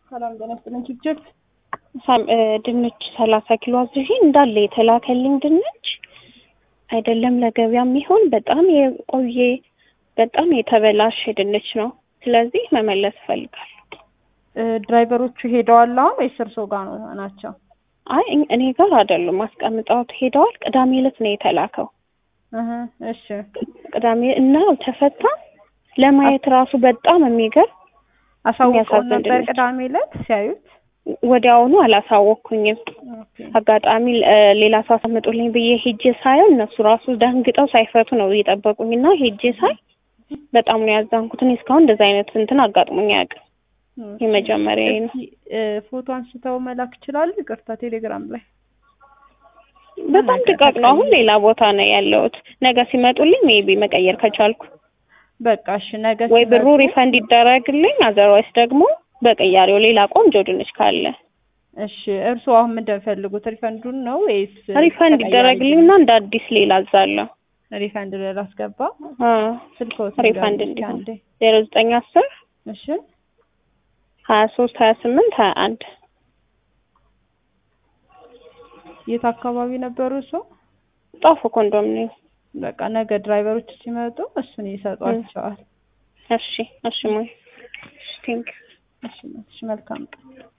ሰላም ጤና ይስጥልኝ። ችግር ድንች ሰላሳ ኪሎ አዝዤ እንዳለ የተላከልኝ ድንች አይደለም ለገበያ የሚሆን በጣም የቆየ በጣም የተበላሸ ድንች ነው። ስለዚህ መመለስ እፈልጋለሁ። ድራይቨሮቹ ሄደዋል አሁን ወይስ እርስዎ ጋር ነው ናቸው? አይ እኔ ጋር አይደሉም፣ አስቀምጠውት ሄደዋል። ቅዳሜ ዕለት ነው የተላከው። እህ እሺ ቅዳሜ እና ተፈታ ለማየት ራሱ በጣም የሚገርም አሳውቀው የሚያሳዝን ነበር ድንች። ቅዳሜ ዕለት ሲያዩት? ወዲያውኑ አላሳወቅኩኝም። ኦኬ አጋጣሚ እ ሌላ ሰው አስቀምጡልኝ ብዬ ሄጄ ሳየው እነሱ ራሱ ደንግጠው ሳይፈቱ ነው እየጠበቁኝ እና ሄጄ ሳይ በጣም ነው ያዘንኩት። እኔ እስካሁን እንደዛ አይነት እንትን አጋጥሞኝ አያውቅም። የመጀመሪያ ነው። እስኪ እ ፎቶ አንስተው መላክ ይችላሉ? ይቅርታ ቴሌግራም ላይ በጣም ድቃቅ ነው። አሁን ሌላ ቦታ ነው ያለሁት። ነገ ሲመጡልኝ ሜቢ መቀየር ከቻልኩ በቃ እሺ ነገ ወይ ብሩ ሲመጡ- ሪፈንድ ይደረግልኝ፣ አዘርዋይስ ደግሞ በቅያሬው ሌላ ቆንጆ ድንች ካለ እሺ እርስዎ አሁን ምንድን ነው የሚፈልጉት? ሪፈንዱን ነው ወይስ ሪፈንድ ተቀያሪ ይደረግልኝ እና እንደ አዲስ ሌላ አዛለሁ። ሪፈንድ ላስገባ አዎ ስልክዎት ሪፈንድ ንገሩኝ እስኪ እንዲሆን አንዴ። ዜሮ ዘጠኝ አስር እሺ ሀያ ሶስት ሀያ ስምንት ሀያ አንድ የት አካባቢ ነበሩ እርስዎ? ጣፎ ኮንዶሚኒየም። በቃ ነገ ድራይቨሮች ሲመጡ እሱን ይሰጧቸዋል። እሺ እሺ ሞይ እሺ ቴንክ እሺ እሺ መልካም ቀን